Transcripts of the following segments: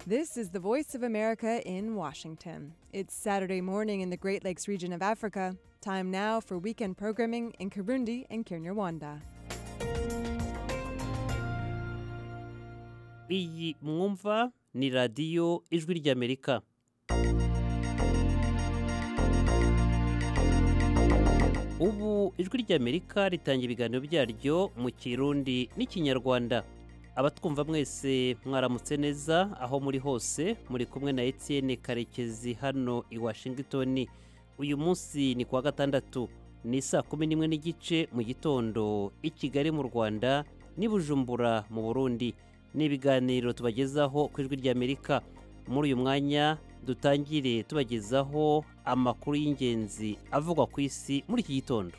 This is the Voice of America in Washington. It's Saturday morning in the Great Lakes region of Africa. Time now for weekend programming in Kirundi and Kinyarwanda. iyi mwumva ni radiyo ijwi ry'amerika ubu ijwi ry'amerika ritanga ibiganiro byaryo mu kirundi n'ikinyarwanda abatwumva mwese mwaramutse neza aho muri hose muri kumwe na etienne karekezi hano i washington uyu munsi ni kuwa gatandatu ni saa kumi n'imwe n'igice mu gitondo i kigali mu rwanda n'i bujumbura mu burundi ni ibiganiro tubagezaho ku ijwi ry'amerika muri uyu mwanya dutangire tubagezaho amakuru y'ingenzi avugwa ku isi muri iki gitondo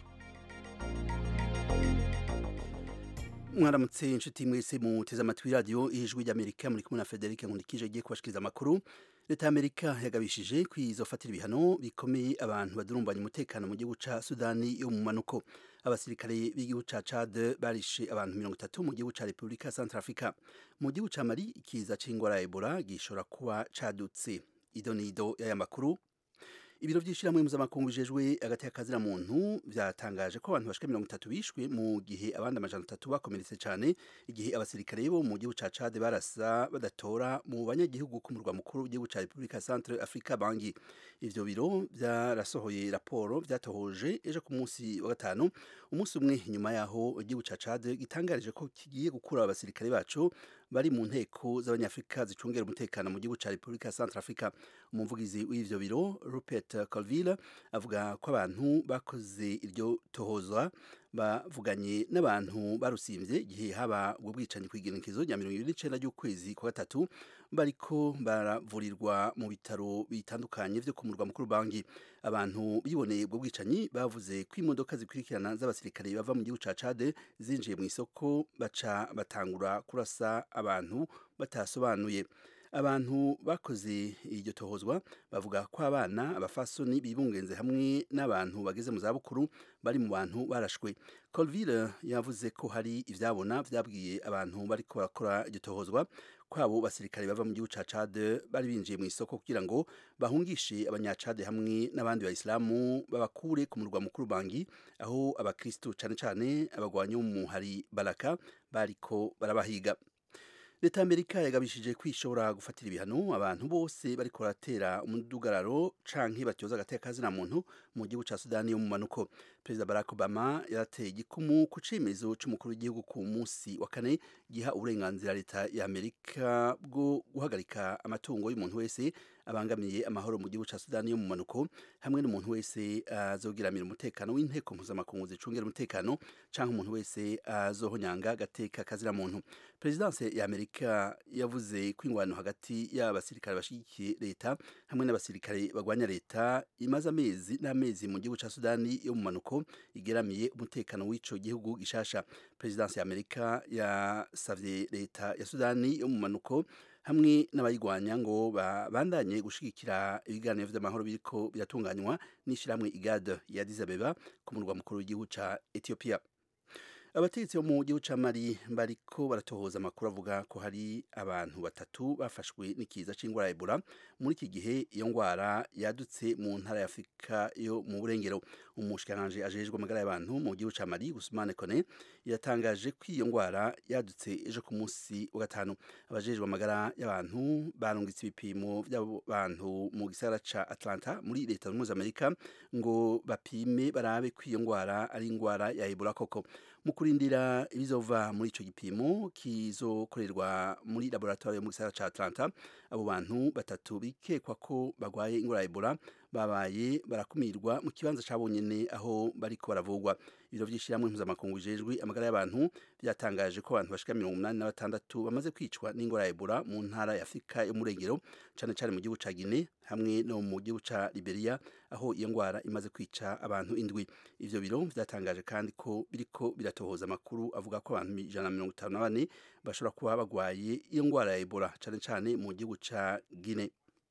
mwaramutse inshuti mwese muteze amatwi radiyo ijwi ry'amerika muri kumwe na frederic nkundikije agiye kubashikiriza amakuru leta y'amerika yagabishije kwizofatira ibihano bikomeye abantu badurumbanya umutekano mu gihugu ca sudani yo mu manuko abasirikare b'igihugu ca chad barishe abantu mirongo itatu mu gihugu ca repubulika central africa mu gihugu ca mali ikiza c'ingwara ya ebola gishobora kuba cadutse ido nido y'aya makuru ibiro by'ishyirahamwe mpuzamakungu bijejwe hagati y'akazira muntu byatangaje ko abantu bashika mirongo itatu bishwe mu gihe abandi amajana atatu bakomeretse cyane igihe abasirikare bo mu gihugu ca Chad barasa badatora mu banyagihugu ku murwa mukuru w'igihugu ca Republika Centre Africa Bangi ivyo biro byarasohoye raporo byatohoje ejo ku munsi wa gatanu umunsi umwe nyuma yaho igihugu ca Chad gitangarije ko kigiye gukura abasirikare bacu bari mu nteko z'abanyafrika zicungera umutekano mu gihugu ca Republika Centre Africa umuvugizi w'ivyo biro Rupert Colville avuga ko abantu bakoze iryo tohozwa bavuganye n'abantu barusimvye igihe haba ubwo bwicanyi kw'igenekezo rya mirongo ibiri n'icenda ry'ukwezi kwa gatatu bariko baravurirwa mu bitaro bitandukanye vyo ku murwa mukuru bangi abantu biboneye ubwo bwicanyi bavuze ko imodoka zikurikirana z'abasirikare bava mu gihugu ca Chad zinjiye mu isoko baca batangura kurasa abantu batasobanuye abantu bakoze iryo tohozwa bavuga ko abana abafasoni bibungenze hamwe n'abantu bageze mu zabukuru bari mu bantu barashwe Colville yavuze ko hari ivyabona vyabwiye abantu bariko barakora iryo tohozwa kwabo basirikare bava mu gihugu ca Chad bari binjiye mu isoko kugira ngo bahungishe abanyacade hamwe n'abandi bayisilamu babakure ku murwa mukuru Bangi aho abakristo cane cane abagwanyi bo mu hari Baraka bariko barabahiga leta y'amerika yagabishije kwishobora gufatira ibihano abantu bose bariko baratera umudugararo canke batyoza agateka kazina muntu mu gihugu ca sudani yo mu manuko perezida barack obama yarateye igikumu ku cemezo c'umukuru w'igihugu ku munsi wa kane giha uburenganzira leta y'amerika bwo guhagarika amatungo y'umuntu wese abangamiye amahoro mu gihugu ca sudani yo mu manuko hamwe n'umuntu wese azogiramira umutekano w'inteko mpuzamakungu zicungera umutekano canke umuntu wese azohonyanga agateka kazina muntu perezidanse y'amerika amerika yavuze ko ingwano hagati y'abasirikare bashigikiye leta hamwe n'abasirikare bagwanya leta imaze amezi n'amezi mu gihugu ca sudani yo mu manuko igeramiye umutekano w'ico gihugu gishasha perezidansi ya amerika yasavye leta ya sudani yo mu manuko hamwe n'abayigwanya ngo babandanye gushigikira ibiganiro vy'amahoro biriko biratunganywa n'ishirahamwe igad ya Addis Abeba ku murwa mukuru w'igihugu ca Ethiopia abategetsi bo mu gihugu ca Mali bariko baratohoza amakuru avuga ko hari abantu batatu bafashwe n'ikiza c'ingwara ya Ebola muri iki gihe iyo ngwara yadutse mu ntara ya Afrika yo mu burengero umushikiranganje ajejwe amagara y'abantu mu gihugu ca Mali Ousmane Kone yatangaje ko iyo ngwara yadutse ejo ku munsi wa gatanu abajejwe amagara y'abantu barungitse ibipimo by'abantu mu gisagara ca Atlanta muri leta zunze Amerika ngo bapime barabe ko iyo ngwara ari ingwara ya Ebola koko mu kurindira ibizova muri ico gipimo kizokorerwa muri laboratoire yo mu gisagara ca Atlanta abo bantu batatu bikekwa ko bagwaye ingwara ya Ebola babaye barakumirwa mu kibanza cabonyene aho bariko baravugwa ibiro vy'ishiramwe mpuzamakungu bijejwe amagara y'abantu byatangaje ko abantu bashika mirongo umunani na batandatu bamaze kwicwa n'ingwara ya Ebola mu ntara ya Afrika yo mu Rengero cane cane mu gihugu ca Guinea hamwe no mu gihugu ca Liberia aho iyo ngwara imaze kwica abantu indwi ivyo biro vyatangaje kandi ko biriko biratohoza amakuru avuga ko abantu ijana na mirongo itanu na bane bashobora kuba bagwaye iyo ngwara ya Ebola cane cane mu gihugu ca Guinea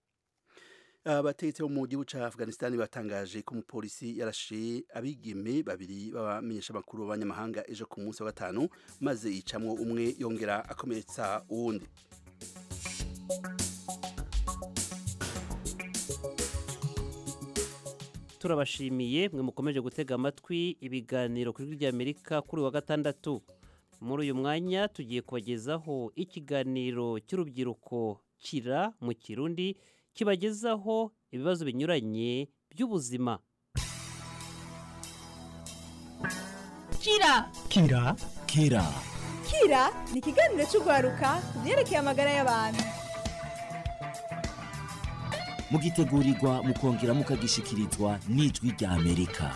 abategetsi bo mu gihugu ca Afghanistan batangaje ko umupolisi yarashe abigeme babiri b'abamenyesha makuru b'abanyamahanga ejo ku munsi wa gatanu maze yicamwo umwe yongera akomeretsa uwundi turabashimiye mwe mukomeje gutega amatwi ibiganiro ku ijwi ry'amerika kuri uyu wa gatandatu muri uyu mwanya tugiye kubagezaho ikiganiro cy'urubyiruko kira mu kirundi kibagezaho ibibazo binyuranye by'ubuzima kira kira kira kira ni ikiganiro cy'urwaruka ku byerekeye amagara y'abantu mugitegurirwa mukongera mukagishikirizwa n'ijwi rya amerika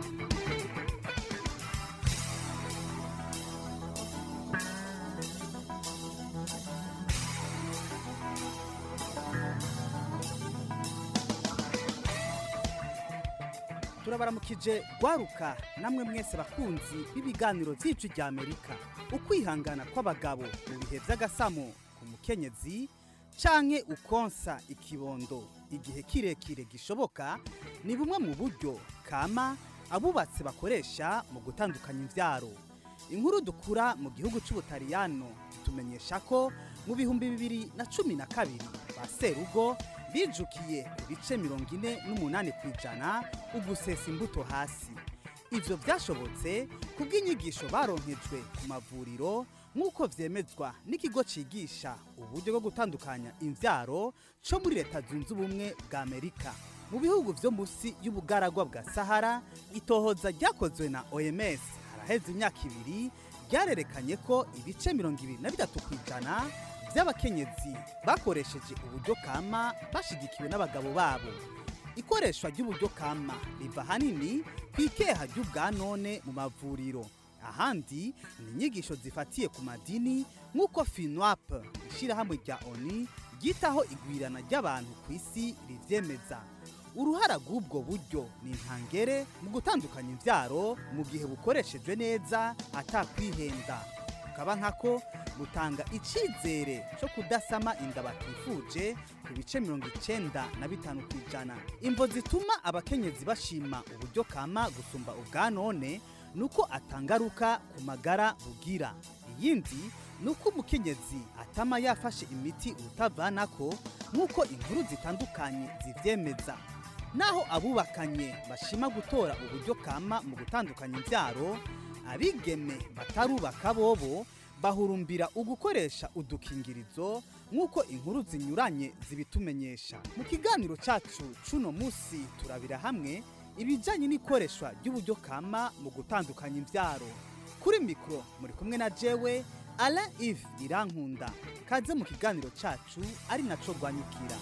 turabaramukije gwaruka namwe mwese bakunzi b'ibiganiro by'ijwi rya amerika ukwihangana kw'abagabo mu bihe by'agasamo ku mukenyezi canke ukonsa ikibondo igihe kirekire gishoboka ni bumwe mu buryo kama abubatsi bakoresha mu gutandukanya imvyaro inkuru dukura mu gihugu c'ubutaliyano tumenyesha ko mu bihumbi bibiri na cumi na kabiri ba serugo bijukiye ku bice mirongo ine n'umunani ku ijana ugusesa imbuto hasi ivyo vyashobotse kubw'inyigisho baronkejwe ku mavuriro nk'uko vyemezwa n'ikigo cigisha uburyo bwo gutandukanya imvyaro co muri leta zunze ubumwe bwa amerika mu bihugu vyo musi y'ubugaragwa bwa sahara itohoza ryakozwe na oms haraheze imyaka ibiri ryarerekanye ko ibice mirongo ibiri na bitatu ku ijana by'abakenyezi bakoresheje uburyo kama bashigikiwe n'abagabo babo ikoreshwa ry'uburyo kama riva ahanini ku ikeha ry'ubwa none mu mavuriro ahandi ni inyigisho zifatiye ku madini nk'uko finwap ishyirahamwe rya oni ryitaho igwirana ry'abantu ku isi rivyemeza uruhara rw'ubwo buryo ni intangere mu gutandukanya imvyaro mu gihe bukoreshejwe neza atakwihenda bukaba nkako butanga icizere cyo kudasama inda batifuje ku bice mirongo icenda na bitanu ku ijana imvo zituma abakenyezi bashima uburyo kama gusumba ubwa none ni uko atangaruka ku magara bugira iyindi ni uko umukenyezi atama yafashe imiti urutavanako nk'uko inkuru zitandukanye zivyemeza naho abubakanye bashima gutora uburyo kama mu gutandukanya imvyaro abigeme batarubaka bobo bahurumbira ugukoresha udukingirizo nk'uko inkuru zinyuranye zibitumenyesha mu kiganiro cyacu cuno munsi turabira hamwe ibijyanye n'ikoreshwa ry'uburyo kama mu gutandukanya imbyaro kuri mikoro muri kumwe na jewe ara ive irankunda kaze mu kiganiro cyacu ari naco rwanyukira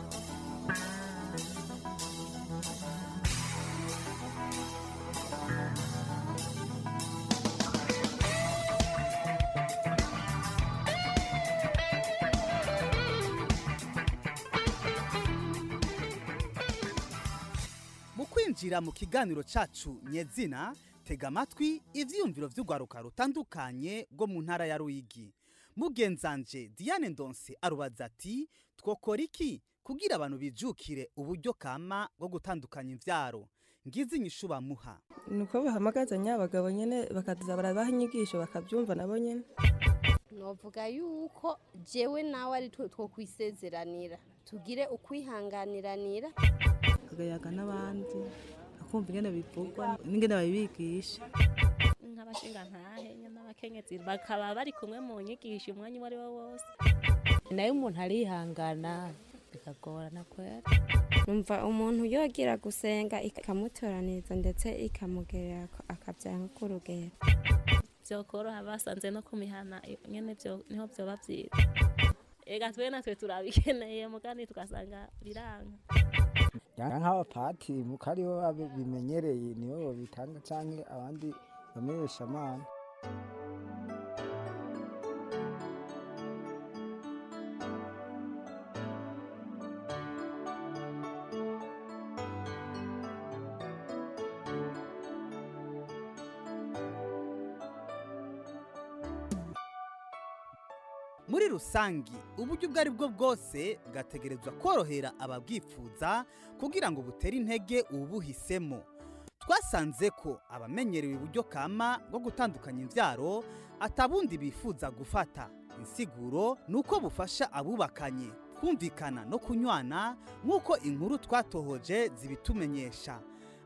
mu kwinjira mu kiganiro cyacu nyezina tega amatwi ivyiyumviro vy'urwaruka rutandukanye rwo mu ntara ya ruyigi mugenzanje diane ndonse arubaza ati twokora iki kugira abantu bijukire uburyo kama bwo gutandukanya imvyaro ngize inyishu bamuha nuko bahamagazanya abagabo nyene bakaza barabaha inyigisho bakabyumva nabo nyene novuga yuko jewe nawe ari two twokwisezeranira tugire ukwihanganiranira bakayaga n'abandi bakumva ingene bivugwa n'ingene babibigisha nk'abashinga ntahe n'abakenyezi bakaba bari kumwe mu nyigisho umwanya uwo ari wo wose nayo umuntu arihangana bikagorana kwera numva umuntu yogira gusenga ikamutoraniriza ndetse ikamugerera akabyanga k'urugero byokoroha basanze no ku mihana nyene vyo- niho vyoba vyiza ega twe natwe turabikeneye mugani tugasanga biranga yanga nk'abapati muko aribo babimenyereye nibo babitanga canke abandi bamenyesha amana muri rusangi uburyo ubwo ari bwo bwose bwategerezwa korohera ababwifuza kugira ngo butere intege ubuhisemo twasanze ko abamenyerewe uburyo kama bwo gutandukanya imbyaro atabundi bifuza gufata insiguro ni uko bufasha abubakanye kumvikana no kunywana nk'uko inkuru twatohoje zibitumenyesha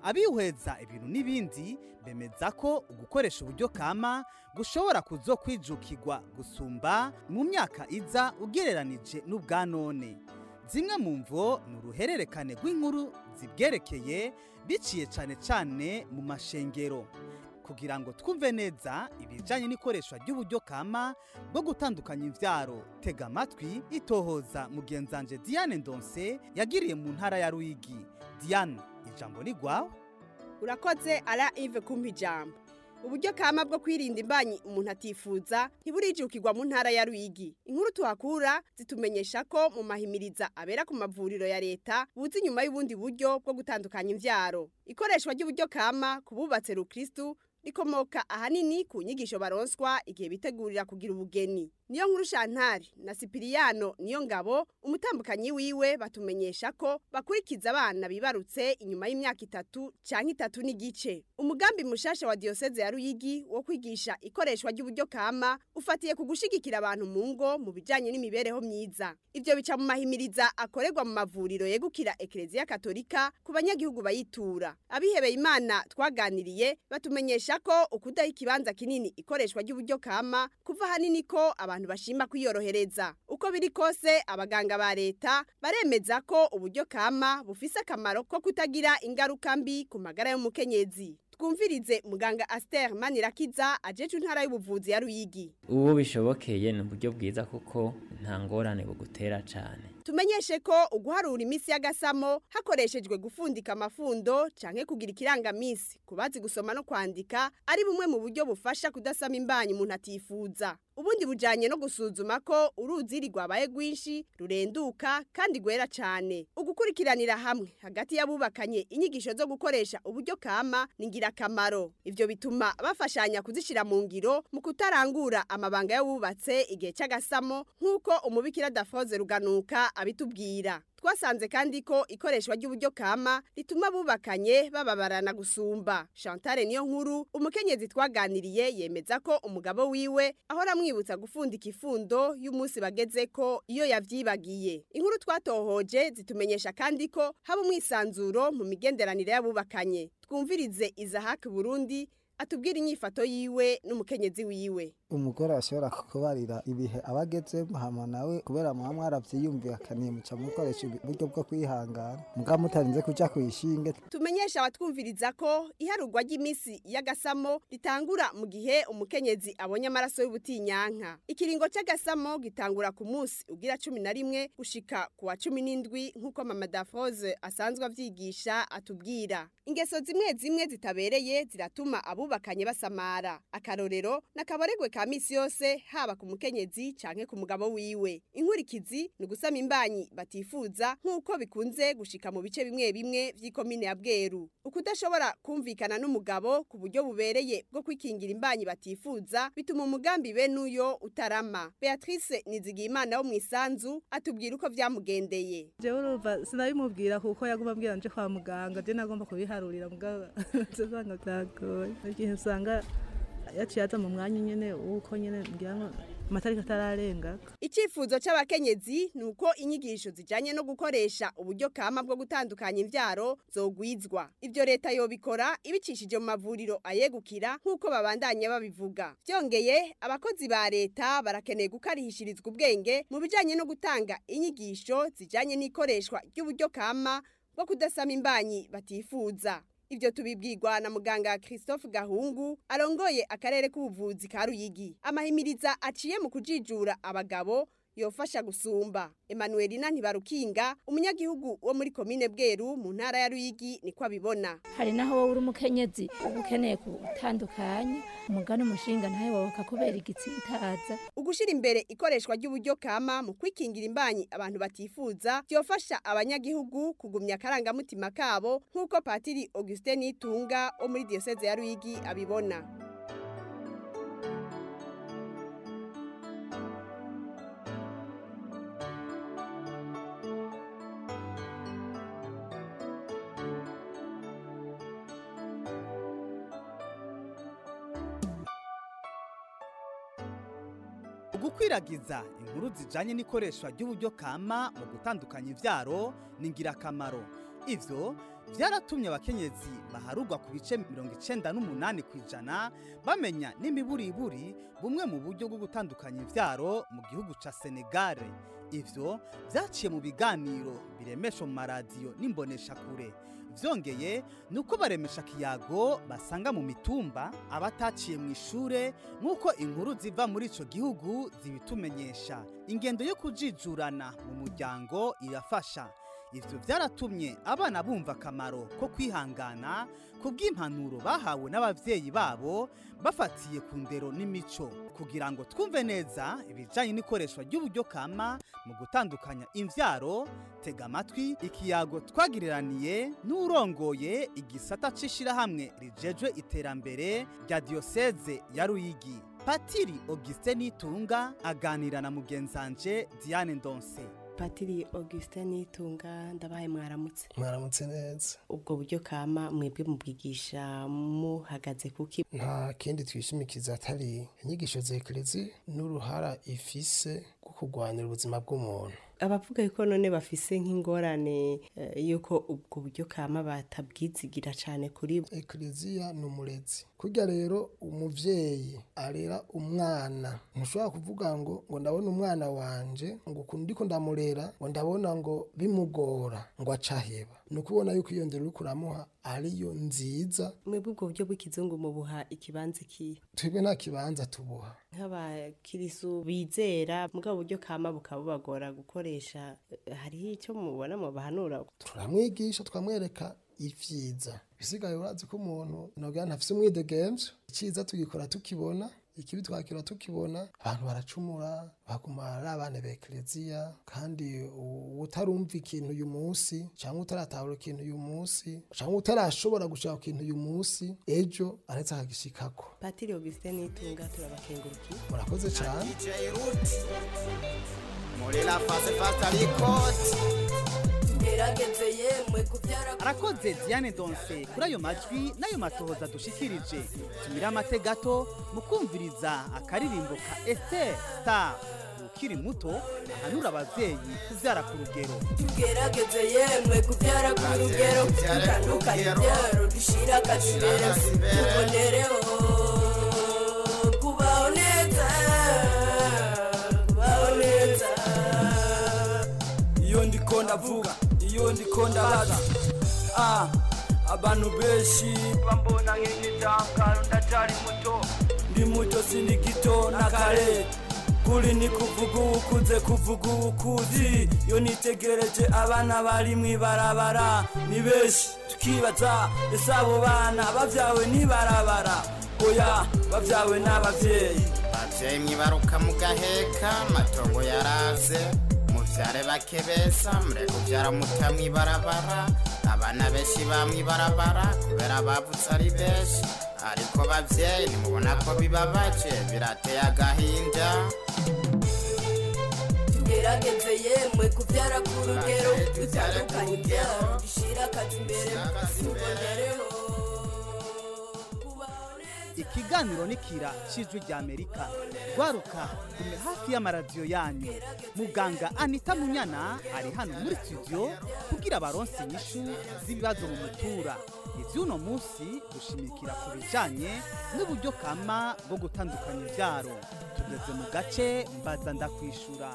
abihweza ibintu n'ibindi bemeza ko ugukoresha uburyo kama gushobora kuzokwijukirwa gusumba mu myaka iza ugereranije n'ubwa none zimwe mu mvo ni uruhererekane rw'inkuru zibwerekeye biciye cyane cyane mu mashengero kugira ngo twumve neza ibijyanye n'ikoreshwa ry'uburyo kama bwo gutandukanya imbyaro tega amatwi itohoza mugenzanje diane ndonse yagiriye mu ntara ya ruyigi diane ijambo ni rwawe urakoze ara ive kumpa ijambo uburyo kama bwo kwirinda imbanyi umuntu atifuza ntiburijukirwa mu ntara ya ruyigi inkuru tuhakura zitumenyesha ko mu mahimiriza abera ku mavuriro ya leta buzi inyuma y'ubundi buryo bwo gutandukanya imbyaro ikoreshwa ry'uburyo kama ku bubatse rukristu rikomoka ahanini ku nyigisho baronswa igihe bitegurira kugira ubugeni niyo nkuru shantari na sipiriyano niyo ngabo umutambukanyi wiwe batumenyesha ko bakurikiza abana bibarutse inyuma y'imyaka itatu cyangwa itatu n'igice umugambi mushasha wa diyoseze ya ruyigi wo kwigisha ikoreshwa ry'uburyo kama ufatiye ku gushigikira abantu mu ngo mu bijyanye n'imibereho myiza ibyo bica mu mahimiriza akorerwa mu mavuriro yegukira ekereziya katolika ku banyagihugu bayitura abihebeye imana twaganiriye batumenyesha ko ukudaha ikibanza kinini ikoreshwa ry'uburyo kama kuva ahanini ko abantu bashima kwiyorohereza uko biri kose abaganga ba leta baremeza ko uburyo kama bufise akamaro ko kutagira ingaruka mbi ku magara y'umukenyezi twumvirize muganga Aster Manirakiza ajeje intara y'ubuvuzi ya Ruyigi uwo bishobokeye ni uburyo bwiza kuko nta ngorane bugutera cyane tumenyeshe ko uguharura iminsi y'agasamo hakoreshejwe gufundika amafundo canke kugira ikirangamisi kubazi gusoma no kwandika ari bumwe mu buryo bufasha kudasama imbanyi umuntu atifuza ubundi bujanye no gusuzuma ko uruziri rwabaye rwinshi rurenduka kandi rwera cane ugukurikiranira hamwe hagati y'abubakanye inyigisho zo gukoresha uburyo kama ni ngirakamaro ivyo bituma bafashanya kuzishira mu ngiro mu kutarangura amabanga y'abubatse igihe c'agasamo nk'uko umubikira dafoze ruganuka abitubwira twasanze kandi ko ikoreshwa ry'uburyo kama rituma bubakanye bababarana gusumba Chantal niyo nkuru umukenyezi twaganiriye yemeza ko umugabo wiwe ahora amwibutsa gufundika ifundo y'umunsi bageze ko iyo yavyibagiye inkuru twatohoje zitumenyesha kandi ko haba umwisanzuro mu migenderanire y'abubakanye twumvirize Isaac Burundi atubwira inyifato yiwe n'umukenyezi wiwe umugore ashobora kukubarira ibihe abagezemo hama nawe kubera muba mwaravyiyumvikaniye muca mukoresha uburyo bwo kwihangana muga mutarinze kuja kwishinge tumenyesha abatwumviriza ko iharurwa ry'iminsi y'agasamo ritangura mu gihe umukenyezi abonye amaraso y'ubutinyanka ikiringo c'agasamo gitangura ku munsi ugira cumi na rimwe gushika ku wa cumi n'indwi nk'uko mama dafose asanzwe avyigisha atubwira ingeso zimwe zimwe zitabereye ziratuma abubakanye basamara akarorero n'akaboregwe ka misi yose haba ku mukenyezi canke ku mugabo wiwe inkurikizi ni ugusama imbanyi batifuza nk'uko bikunze gushika mu bice bimwe bimwe vy'ikomine ya bweru ukudashobora kumvikana n'umugabo ku buryo bubereye bwo kwikingira imbanyi batifuza bituma umugambi bene uyo utarama beatrice nizigiyimana wo mu isanzu atubwira uko vyamugendeye jewe urumva sinabimubwira kuko yaguma ambwira nje kwa muganga je nagomba kubiharurira mugabo nsanga vyagoye igihe usanga yaciye aza mu mwanya nyene uko nyene ngira ngo amatariki atararenga icyifuzo c'abakenyezi ni uko inyigisho zijanye no gukoresha uburyo kama bwo gutandukanya imvyaro zogwizwa ivyo leta yobikora ibicishije mu mavuriro ayegukira nk'uko babandanya babivuga vyongeye abakozi ba leta barakeneye gukarihishirizwa ubwenge mu bijanye no gutanga inyigisho zijanye n'ikoreshwa ry'uburyo kama bwo kudasama imbanyi batifuza Ibyo tubibwirwa na muganga Christophe Gahungu arongoye akarere k'ubuvuzi ka Ruyigi. Amahimiriza aciye mu kujijura abagabo yofasha gusumba. Emmanuelina Ntibarukinga umunyagihugu wo muri komine Bweru mu ntara ya Ruyigi niko abibona. hari naho wowe uri umukenyezi uba ukeneye gutandukanya umugani umushinga ntawe wawe akakubera igitsitaza Ugushira imbere ikoreshwa ry'uburyo kama mu kwikingira imbanyi abantu batifuza byofasha abanyagihugu kugumya akarangamutima kabo nk'uko Patiri Augustin Nitunga wo muri diocese ya Ruyigi abibona. ugukwiragiza inkuru zijanye n'ikoreshwa ry'uburyo kama mu gutandukanya ivyaro ni ngirakamaro ivyo byaratumye abakenyezi baharugwa ku bice mirongo icenda n'umunani ku ijana bamenya n'imiburiburi bumwe mu buryo bwo gutandukanya imvyaro mu gihugu ca senegare ivyo vyaciye mu biganiro biremesha mu maradiyo n'imboneshakure vyongeye ni uko baremesha kiyago basanga mu mitumba abataciye mu ishure nk'uko inkuru ziva muri ico gihugu zibitumenyesha ingendo yo kujijurana mu muryango irafasha ivyo vyaratumye abana bumva akamaro ko kwihangana ku bw'impanuro bahawe n'abavyeyi babo bafatiye ku ndero n'imico kugira ngo twumve neza ibijanye n'ikoreshwa ry'uburyo kama mu gutandukanya imvyaro tega amatwi ikiyago twagiriraniye n'urongoye igisata c'ishirahamwe rijejwe iterambere rya diyoseze ya ruyigi patiri augustin nitunga aganira na mugenzanje diane ndonse patiri augustin nitunga ndabaye mwaramutse mwaramutse neza ubwo buryo kama mwebwe mubwigisha muhagaze kuki nta kindi twishimikiza atari inyigisho za ekerezi n'uruhara ifise rwo kurwanira ubuzima bw'umuntu abavuga yuko none bafise nk'ingorane eh, yuko ubwo buryo kama batabwizigira cyane kuri bo ekleziya ni umurezi kurya rero umuvyeyi arera umwana ntushobora kuvuga ngo ngo ndabona umwana wanje ngo ukuntu ndiko ndamurera ngo ndabona ngo bimugora ngo acaheba ni ukubona yuko iyo ndero uriko uramuha ariyo nziza mwebwe ubwo buryo bw'ikizungu mubuha ikibanza ikihe twebwe nta kibanza tubuha nk'abakirisu bizera mugabo buryo kama bukaba bubagora gukoresha eh, hariho icyo mubona mubahanura turamwigisha twamwereka ivyiza bisigaye urazi ko umuntu nogira ntafise umwidegemvyo iciza tugikora tukibona ikibi twakira tukibona abantu baracumura baguma ari abana ba ekleziya kandi u- utarumva ikintu uyu munsi cyangwa utaratahura ikintu uyu munsi cyangwa utarashobora gushaka ikintu uyu munsi ejo aretse akagishikako patiri augustin nitunga turabakengurukiye murakoze cyane muri la fase fasta rikoti gerageze yemwe kubyara arakoze diane donse kuri ayo majwi n'ayo matohoza dushikirije tumire amate gato mu kumviriza akaririmbo ka esiteri star ukiri muto ahanura abavyeyi kuvyara ku rugero tugerageze yemwe kubyara ku rugero dutandukanye ibyaro dushira akazibera tubonereho kubaho neza kubaho neza iyo ndiko ndavuga iyo ndiko ndabaza ah abantu benshi bambona nk'igitangaro ndacari muto ndi muto sindi gito na kare kuri ni kuvuga ukuze kuvuga ukuzi iyo nitegereje abana bari mw'ibarabara ni benshi tukibaza ese abo bana bavyawe n'ibarabara oya bavyawe n'abavyeyi bavyeyi mwibaruka mugaheka amatongo yaraze muvyare bake besa mureke kuvyara muta mwibarabara abana benshi bamwibarabara kubera bavutse ari benshi ariko bavyeyi nimubona ko bibabaje birateye agahinda tugerageze yemwe kubyara ku rugero dutandukanye ibyaro dushira akazi imbere tubonereho ikiganiro nikira cijwi rya amerika rwaruka gume hafi y'amaradiyo yanyu muganga anita munyana ari hano muri studio kugira baronse inyishu z'ibibazo mu mutura ivy'uno munsi gushimikira ku bijanye n'uburyo kama bwo gutandukanya ivyaro tugeze mu gace mbaza ndakwishura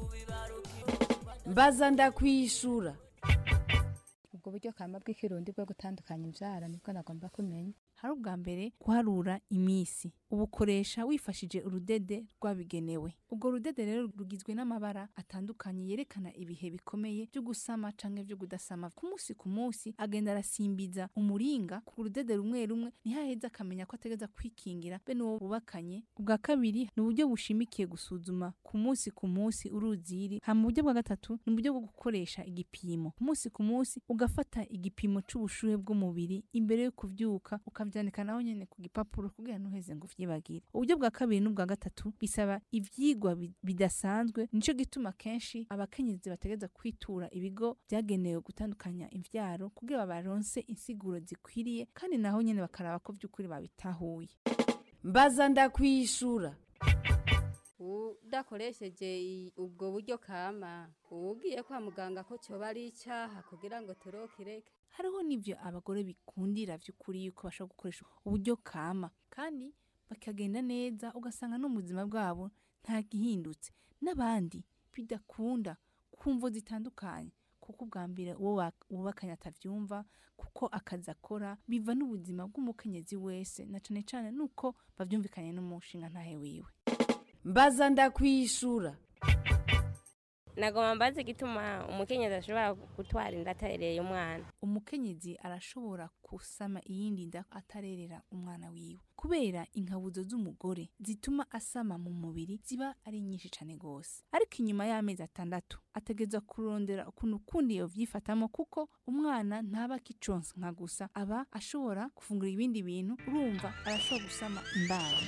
mbaza ndakwishura ubwo buryo kama bw'ikirundi bwo gutandukanya imbyara nibwo nagomba kumenya hari ubwa mbere guharura iminsi ubukoresha wifashije urudede rwabigenewe ubwo rudede rero rugizwe n'amabara atandukanye yerekana ibihe bikomeye byo gusama canke byo kudasama ku munsi ku munsi agenda arasimbiza umuringa ku rudede rumwe rumwe ntihaheze akamenya ko ategeza kwikingira be n'uwo bubakanye ubwa kabiri ni uburyo bushimikiye gusuzuma ku munsi ku munsi uruziri hama uburyo bwa gatatu ni uburyo bwo gukoresha igipimo ku munsi ku munsi ugafata igipimo c'ubushuhe bw'umubiri imbere yo kuvyuka ukavyandika naho nyene ku gipapuro kugira ntuheze ngo uvyibagire uburyo bwa kabiri n'ubwa gatatu bisaba ivyigwa bi- bidasanzwe nico gituma kenshi abakenyezi bategeza kwitura ibigo vyagenewe gutandukanya imvyaro kugira babaronse insiguro zikwiriye kandi naho nyene bakaraba ko vy'ukuri babitahuye mbaza ndakwishura udakoresheje i- ubwo buryo kama uba ugiye kwa muganga ko cyoba ari icyaha kugira ngo turokireke hariho n'ivyo abagore bikundira vy'ukuri yuko bashobora gukoresha uburyo kama kandi bakagenda neza ugasanga no mu buzima bwabo nta gihindutse n'abandi bidakunda kumvo zitandukanye kuko ubwa mbere uwo wa- wubakanye atavyumva kuko akazi akora biva n'ubuzima bw'umukenyezi wese na cane cane nuko bavyumvikanye n'umushinga ntahe wiwe mbaza ndakwishura nagomba mbaze igituma umukenyezi ashobora gutwara inda atarereye umwana umukenyezi arashobora gusama iyindi nda atarerera umwana wiwe kubera inkabuzo z'umugore zituma asama mu mubiri ziba ari nyinshi cane gose ariko inyuma y'amezi atandatu ategeza kurondera ukuntu ukundi yovyifatamo kuko umwana ntaba akiconsa nka gusa aba ashobora gufungura ibindi bintu urumva arashobora gusama imbaye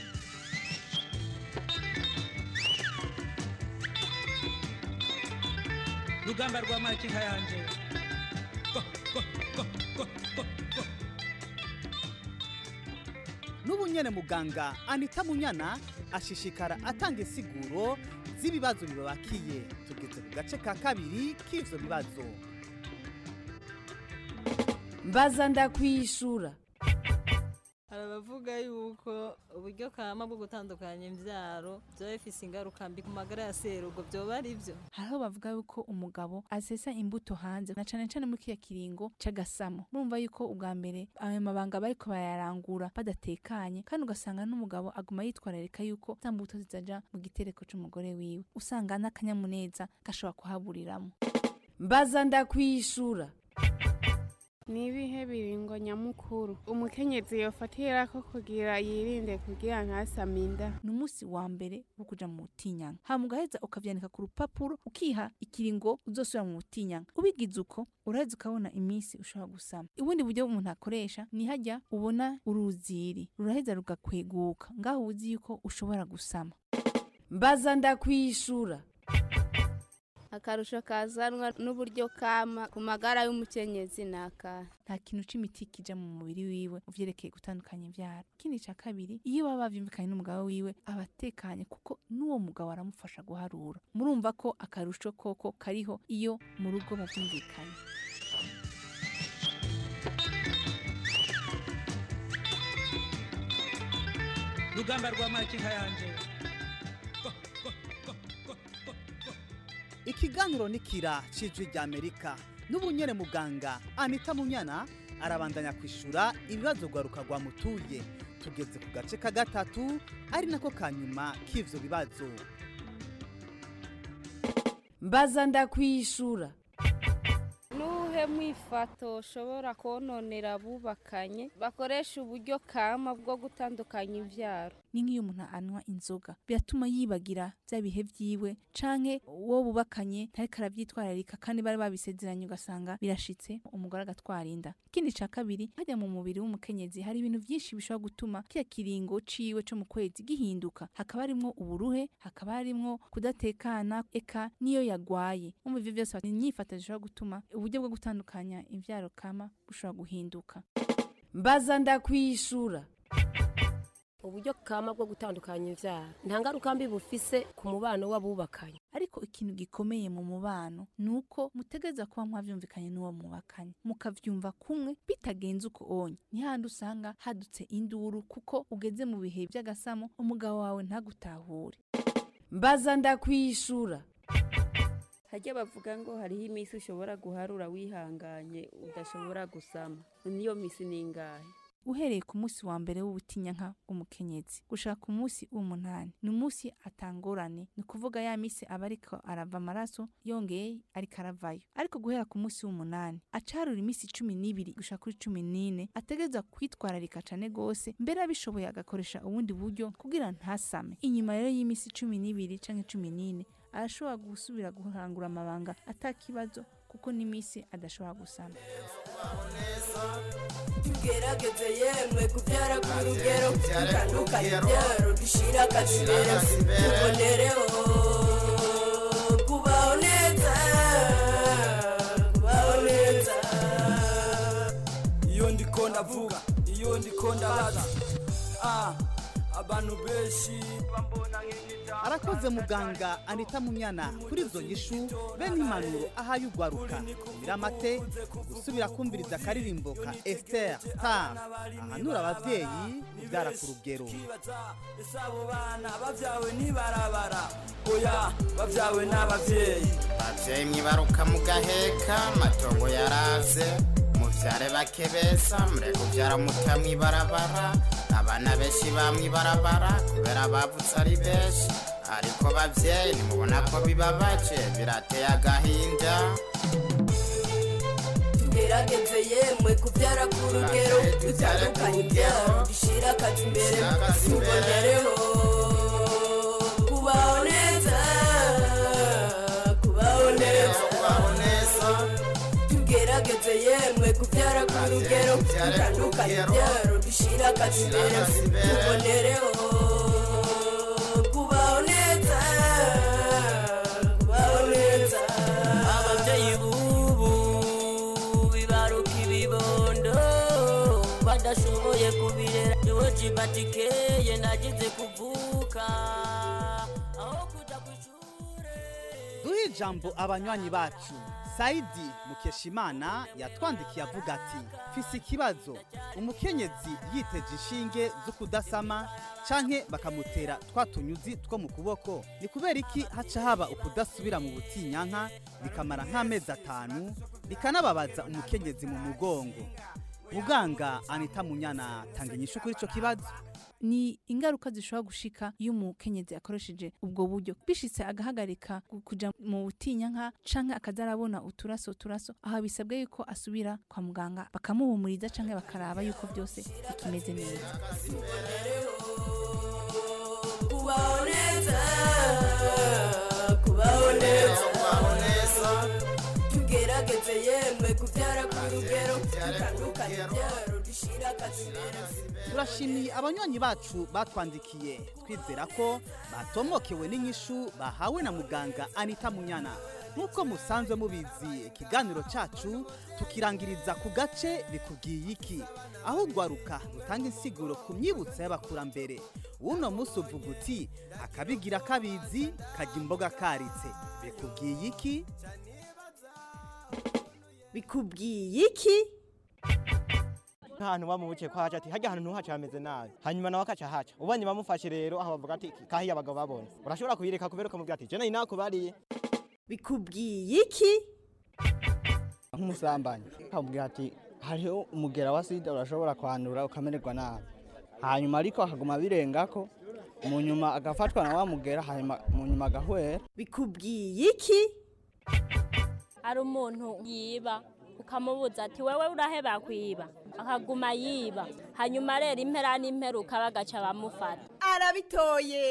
rugamba rwa makinka yanje n'ubu nyene muganga anita munyana ashishikara atanga insiguro z'ibibazo bibabakiye tugeze ku gace ka kabiri k'ivyo bibazo mbaza ndakwishura hari abavuga yuko uburyo kama bwo gutandukanya imbyaro byaba bifise ingaruka mbi ku magara ya serugo byoba ari byo hariho bavuga yuko umugabo asesa imbuto hanze na cane cane muri kiriya kiringo c'agasamo murumva yuko ubwa mbere ayo mabanga bariko bayarangura badatekanye kandi ugasanga n'umugabo aguma yitwararika yuko za mbuto zitaja mu gitereko c'umugore wiwe usanga n'akanyamuneza gashobora kuhaburiramo mbaza ndakwishura ni ibihe biringo nyamukuru umukenyezi yofatira ko kugira yirinde kugira ntasame inda ni umunsi wa mbere wo kuja mu butinyanka hama ugaheza ukavyandika ku rupapuro ukiha ikiringo uzosubira mu butinyanka ubigize uko uraheza ukabona iminsi ushobora gusama ubundi buryo umuntu akoresha ni hajya ubona uruziri ruraheza rugakweguka ngaho uzi yuko ushobora gusama mbaza ndakwishura akarusho kazanwa n'uburyo kama ku magara y'umukenyezi ni akahe nta kintu c'imiti kija mu mubiri wiwe uvyerekeye gutandukanya ivyaro ikindi ca kabiri iyo baba bavyumvikanye n'umugabo wiwe aba atekanye kuko n'uwo mugabo aramufasha guharura murumva ko akarusho koko kariho iyo mu rugo bavyumvikanye rugamba rwa makinka yanje ikiganiro nikira cijwi rya amerika n'ubu nyene muganga anita munyana arabandanya kwishura ibibazo rwaruka rwamutuye tugeze ku gace ka gatatu ari nako ka nyuma k'ivyo bibazo mbaza ndakwishura nuhe mwifato ushobora kononera abubakanye bakoresha uburyo kama bwo gutandukanya imvyaro ni nk'iyo umuntu anywa inzoga biratuma yibagira bya bihe vyiwe canke uwo bubakanye ntariko aravyitwararika kandi bari babisezeranye ugasanga birashitse umugore agatwara inda ikindi ca kabiri hajya mu mubiri w'umukenyezi hari ibintu vyinshi bishobora gutuma kiya kiringo ciwe co mu kwezi gihinduka hakaba harimwo uburuhe hakaba harimwo kudatekana eka niyo yagwaye umva ivyo vyose ni inyifato zishobora gutuma uburyo bwo gutandukanya imvyaro kama bushobora guhinduka mbaza ndakwishura uburyo kama bwo gutandukanya imvyaro nta ngaruka mbi bufise ku mubano w'abubakanye ariko ikintu gikomeye mu mubano ni uko mutegeza kuba mwavyumvikanye n'uwo mubakanye mukavyumva kumwe bitagenze uko onye ni handi usanga hadutse induru kuko ugeze mu bihe vy'agasamo umugabo wawe ntagutahure mbaza ndakwishura hajya bavuga ngo hariho iminsi ushobora guharura wihanganye udashobora gusama niyo minsi ni ingahe uhereye ku munsi wa mbere w'ubutinyanka bw'umukenyezi gushaka ku munsi w'umunani ni umunsi atangorane ni ukuvuga ya minsi aba ariko arava amaraso yongeye ariko aravayo ariko guhera ku munsi w'umunani acarura iminsi cumi n'ibiri gushaka kuri cumi n'ine ategereza kwitwararika cane gose mbere abishoboye agakoresha ubundi buryo kugira ntasame inyuma rero y'iminsi cumi n'ibiri canke cumi n'ine arashobora gusubira guhangura amabanga atakibazo kuko n'iminsi adashobora gusama tugerageze yemwe kubyara ku rugero dutandukanye ibyaro dushira akazi imbere tubonereho kubaho neza kubaho neza iyo ndiko ndavuga iyo ndiko ndabaza ah abantu benshi bambona nk'igitabo arakoze muganga anita munyana kuri izo nyishu bene impanuro ahaye ugwaruka miramate gusubira kumviriza akaririmbo ka Esther Star ahanura abavyeyi kubyara ku rugero ese abo bana babyawe n'ibarabara oya babyawe n'ababyeyi bavyeyi mwibaruka mugaheka matongo yaraze muvyare bake besa mureke kuvyara muta mwibarabara abana benshi bamwibarabara kubera bavutse ari benshi ariko bavyeyi nimubona ko bibabaje birateye agahinda tugerageze yemwe kubyara ku rugero dutandukanye ibyaro dushyira akazi imbere tubonereho kubaho neza kubaho neza tugerageze yemwe kubyara ku rugero dutandukanye ibyaro dushyira akazi imbere tubonereho kubaho neza kubaho neza ababyeyi b'ubu bibaruka ibibondo badashoboye kubirera niwe cibatikeye nagize kuvuka aho kuja duhe ijambo abanywanyi bacu sayidi mukeshimana yatwandikiye avuga ati fise ikibazo umukenyezi yiteje inshinge zo kudasama canke bakamutera twa tunyuzi two mu kuboko ni kubera iki haca haba ukudasubira mu butinyanka bikamara nk'amezi atanu bikanababaza umukenyezi mu mugongo muganga anita munyana tanga inyishu kuri ico kibazo ni ingaruka zishobora gushika iyo umukenyezi akoresheje ubwo buryo bishitse agahagarika ku- kuja mu butinyanka canke akaza arabona uturaso uturaso aha bisabwe yuko asubira kwa muganga bakamuhumuriza canke bakaraba yuko byose bikimeze neza kubaho neza kubaho neza tugerageze yemwe kubyara ku rugero dutandukanye ibyaro dushyira akazi imbere turashimiye abanywanyi bacu batwandikiye twizera ko batomokewe n'inyishu bahawe na muganga anita munyana nk'uko musanzwe mubizi ikiganiro cyacu tukirangiriza ku gace bikubwiye iki aho ugwaruka rutanga insiguro ku myibutso y'abakurambere uno munsi uvuga uti akabigira kabizi kajya imboga karitse bikubwiye iki bikubwiye iki nk'ahantu bamubukiye ko haca ati hajya ahantu ntuhaca hameze nabi hanyuma nawe akaca haca ubonye bamufashe rero aho bavuga ati kahiye abagabo babonye urashobora kuyireka kubera ukamubwira ati jena inakubariye bikubwiye iki nk'umusambanyi ukamubwira ati hariho umugera wa sida urashobora kwandura ukamererwa nabi hanyuma ariko akaguma birengako mu nyuma agafatwa na wa mugera hanyuma mu nyuma agahwera bikubwiye iki ari umuntu yiba ukamubuza ati wewe uraheba kwiba akaguma yiba hanyuma rero impera n'imperuka bagaca bamufata arabitoye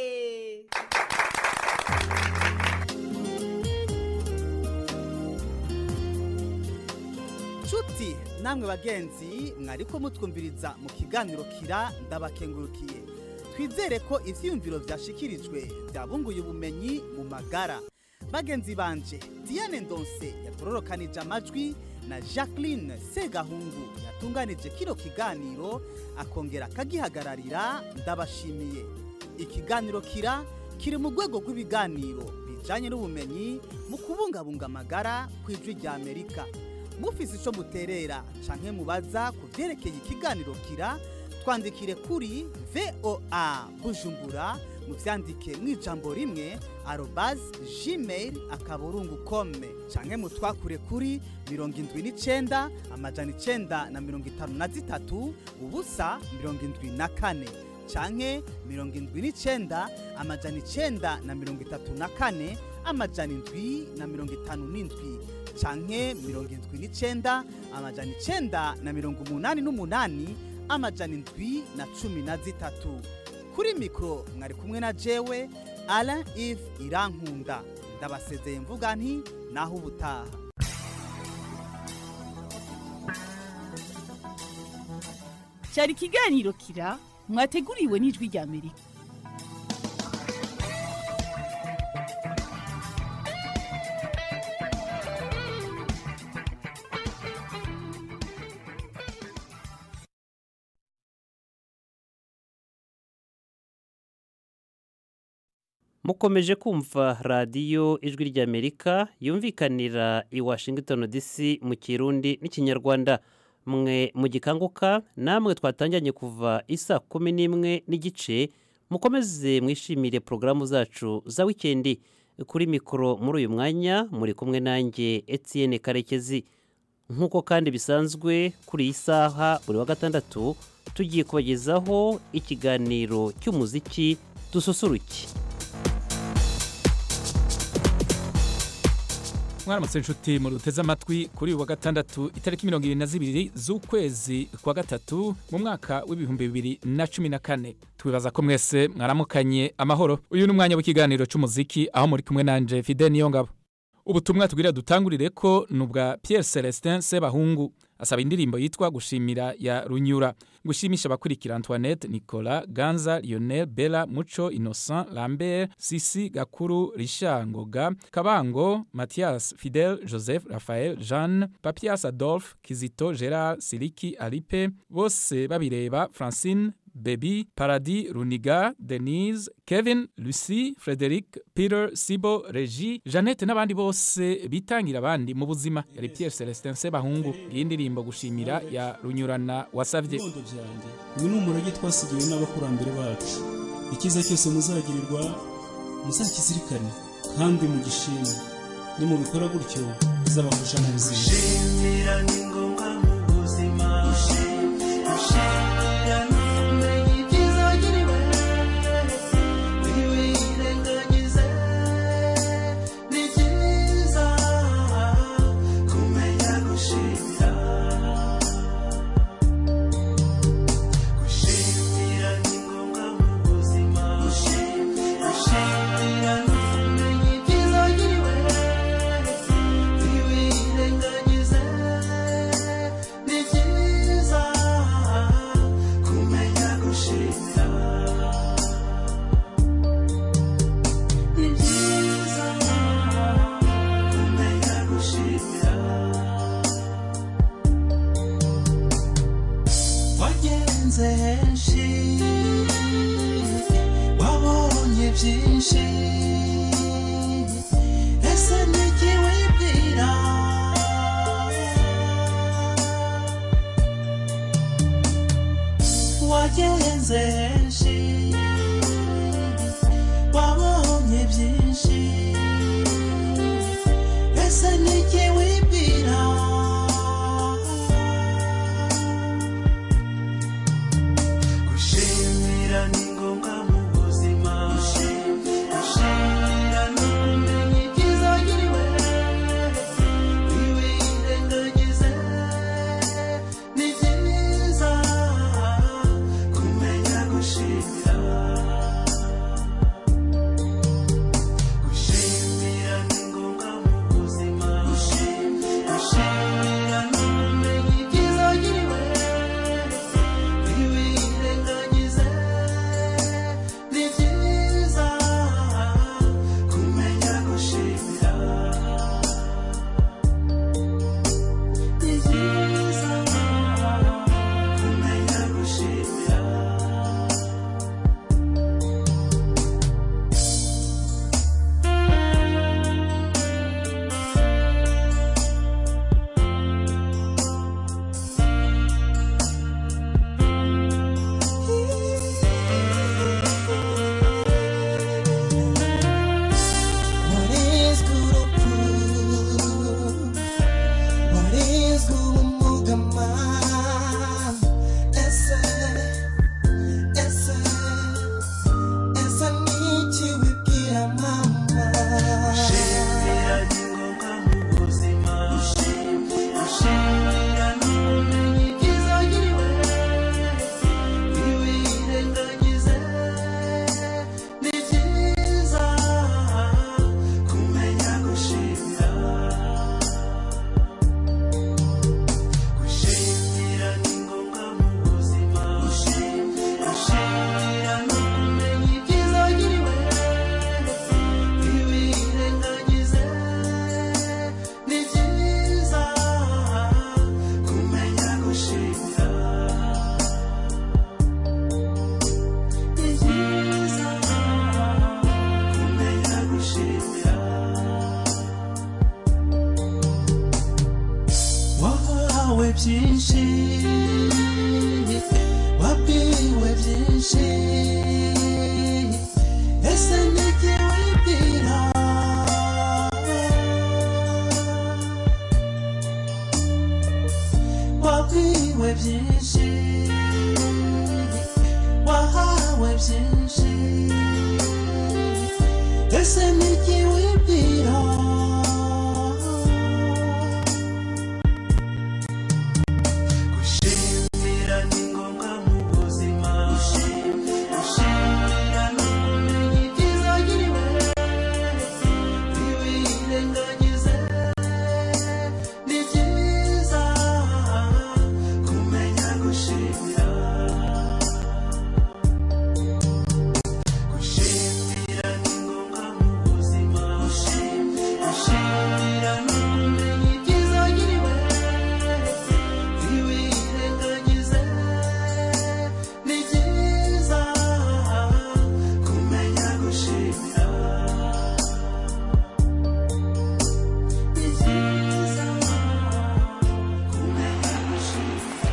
nshuti namwe bagenzi mwariko mutwumviriza mu kiganiro kira ndabakengurukiye twizere ko ivyiyumviro vyashikirijwe byabunguye ubumenyi mu magara bagenzi banje diane ndonse yatororokanije amajwi na jacqueline segahungu yatunganije kino kiganiro akongera akagihagararira ndabashimiye ikiganiro kira kiri mu rwego rw'ibiganiro bijanye n'ubumenyi mu kubungabunga amagara ku ijwi rya amerika mufise ico muterera canke mubaza ku vyerekeye ikiganiro kira twandikire kuri voa bujumbura muvyandike mw'ijambo rimwe arobas gmail akaburungu kome canke mutwakure kuri mirongo indwi n'icenda amajana icenda na mirongo itanu na zitatu ubusa mirongo indwi na kane canke mirongo indwi n'icenda amajana icenda na mirongo itatu na kane amajana indwi na mirongo itanu n'indwi canke mirongo indwi n'icenda amajana icenda na mirongo umunani n'umunani amajana indwi na cumi na zitatu kuri mikoro mwari kumwe na jewe alain ive irankunda ndabasezeye mvuga nti naho ubutaha cyari ikiganiro kira mwateguriwe n'ijwi rya amerika mukomeje kumva radiyo ijwi ry'amerika yumvikanira i washington dc mu kirundi n'ikinyarwanda mwe mu gikanguka namwe twatangiranye kuva isa kumi n'imwe n'igice mukomeze mwishimire porogaramu zacu za wikendi kuri mikoro muri uyu mwanya muri kumwe nanjye etienne karekezi nk'uko kandi bisanzwe kuri iyi saha buri wa gatandatu tugiye kubagezaho ikiganiro cy'umuziki dususuruke mwaramutse inshuti mu ruteze amatwi kuri uyu wa gatandatu itariki mirongo irindwi na zibiri z'ukwezi kwa gatatu mu mwaka w'ibihumbi bibiri na cumi na kane twibaza ko mwese mwaramukanye amahoro uyu ni umwanya w'ikiganiro cy'umuziki aho muri kumwe nanje fide niyo ngabo ubutumwa tubwira dutangurire ko ni ubwa Pierre Celestin Sebahungu asaba indirimbo yitwa gushimira ya runyura gushimisha abakurikira Antoinette Nicolas Ganza Lionel Bella Muco Innocent Lambert Sisi Gakuru Richard Ngoga Kabango Mathias Fidel Joseph Raphael Jeanne Papias Adolphe Kizito Gerard Siliki Alipe bose babireba Francine Baby, Paradis, Runiga, Denise, Kevin, Lucy, Frederic, Peter, Sibo, Regi, Jeannette n'abandi bose bitangira abandi mu buzima yari Pierre Celestin Sebahungu iyi ndirimbo gushimira ya runyurana wasavye uyu ni umurage twasigiwe n'abakurambere bacu icyiza cyose muzagirirwa muzakizirikane kandi mugishime nimubikora gutyo bizabafasha mu buzima gushimira ni ngombwa mu buzima gushimira ni ukumenya ibyiza wagiriwe ntiwirengagize ni byiza kumenya gushimira gushimira ni ngombwa mu buzima gushimira ni ukumenya ibyiza wagiriwe ntiwirengagize ni byiza kumenya gushimira ni byiza kumenya gushimira wagenze henshi wabonye byinshi ese niki wibwira wagenze henshi wabonye byinshi ese niki wibwira gushimira ni ngombwa mu buzima gushimira ni ukumenya ibyiza wagiriwe ntiwirengagize ni byiza kumenya gushimira byinshi wabwiwe byinshi ese nijye wibwira wabwiwe byinshi wahawe byinshi ese nijye wibwira gushimira ni ngombwa mu buzima gushimira ni ukumenya ibyiza wagiriwe ntiwirengagize ni byiza kumenya gushimira gushimira ni ngombwa mu buzima gushimira ni ukumenya ibyiza wagiriwe ntiwirengagize ni byiza kumenya gushimira ni byiza kumenya gushimira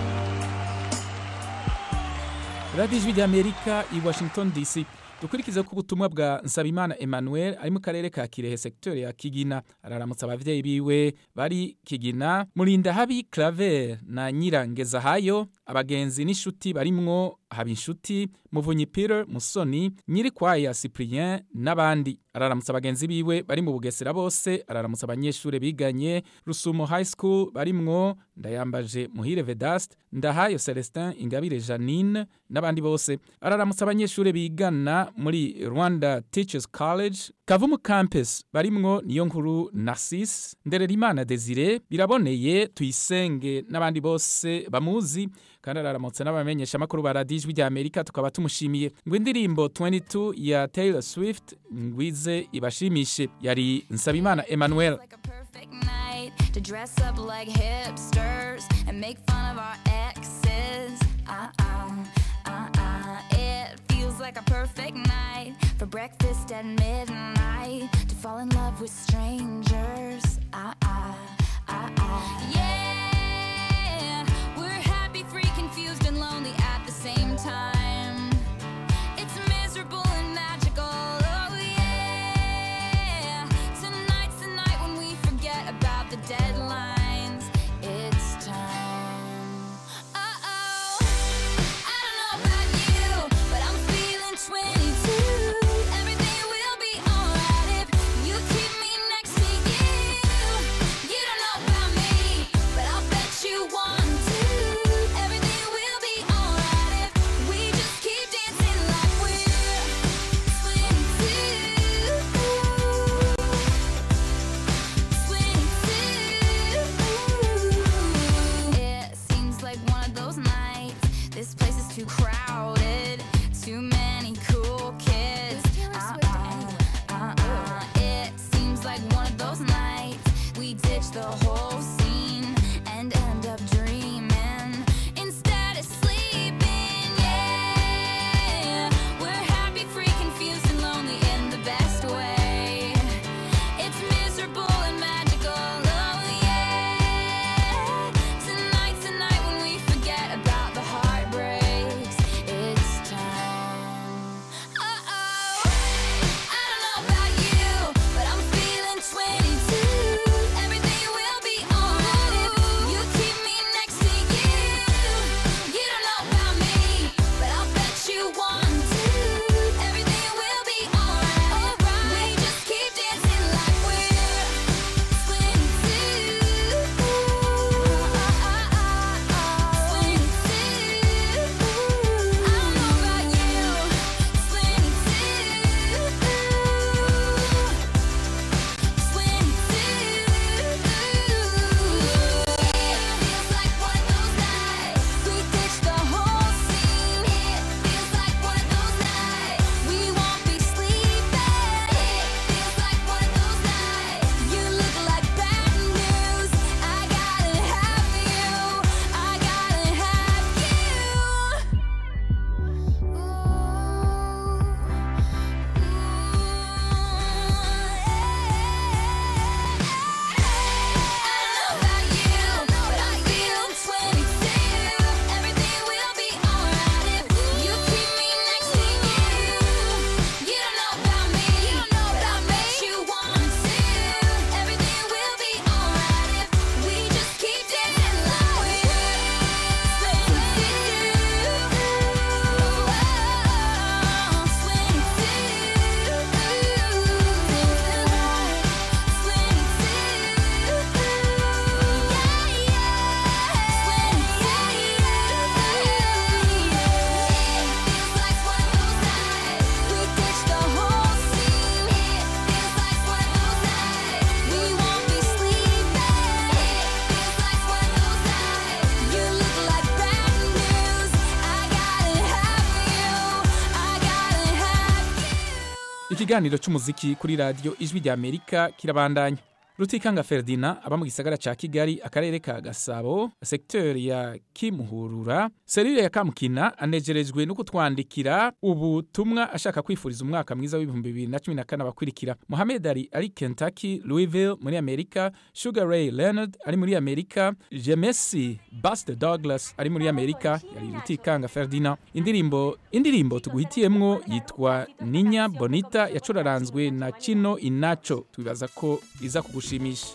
radiyo ijwi ry'amerika i washington dc dukurikize ko ubutumwa bwa nsabimana emmanuel ari mu karere ka kirehe sekiteri ya kigina araramutsa ababyeyi biwe bari kigina murinda habi claver na nyirangezahayo abagenzi n'inshuti barimwo habinshuti muvunyi peter musoni nyirikwaya cyprien n'abandi araramutsa abagenzi biwe bari mu bugesera bose araramutsa abanyeshuri biganye rusumo high school barimwo ndayambaje muhire vedaste ndahayo celestin ingabire janine n'abandi bose araramutsa abanyeshuri bigana muri rwanda teachers college kavumu campus barimwo niyo nkuru narcisse ndererimana desire biraboneye tuyisenge n'abandi bose bamuzi kandi araramutse n'abamenyesha amakuru ba radiyo ijwi ry'amerika tukaba tumushimiye ngo indirimbo 22 ya taylor swift ngwize ibashimishe yari nsabimana emmanuel night to dress up like hipsters and make fun of our exes. Uh uh, uh uh. It feels like a perfect night for breakfast at midnight to fall in love with strangers. Uh uh, uh uh. Yeah, we're happy, free, confused, and lonely at the same time. It's miserable and magical. Oh yeah. Tonight's the night when we forget about the deadlines. It's time. Uh-oh. I don't know about you, but I'm feeling 22. Everything will be alright if you keep me next to you. ikiganiro cy'umuziki kuri radiyo ijwi rya amerika kirabandanya rutikanga ferdina aba mu gisagara ca kigali akarere ka gasabo sekiteri ya kimuhurura serire ya kamukina anejerejwe no kutwandikira ubutumwa ashaka kwifuriza umwaka mwiza w'ibihumbi bibiri na cumi na kane abakurikira mohamed ali ari kentucky louisville muri amerika sugar ray leonard ari muri amerika jemesi baste douglas ari muri amerika yari rutikanga ferdina indirimbo indirimbo tuguhitiyemwo yitwa ninya bonita yacuraranzwe na kino inacho twibaza ko iza kugushimisha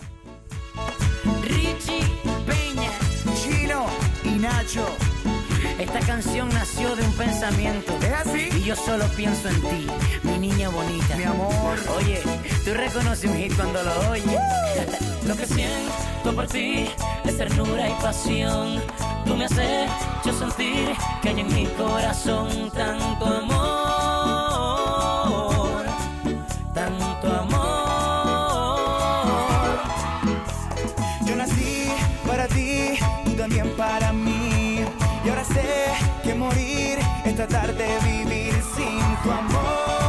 Richie Peña, Chino y Nacho. Esta canción nació de un pensamiento. ¿Es así? Y yo solo pienso en ti, mi niña bonita. Mi amor. Oye, tú reconoces un hit cuando lo oyes. lo que siento por ti es ternura y pasión. Tú me has hecho sentir que hay en mi corazón tanto amor. Tanto amor. Yo nací para ti, tú también para mí. Y ahora sé que morir es tratar de vivir sin tu amor.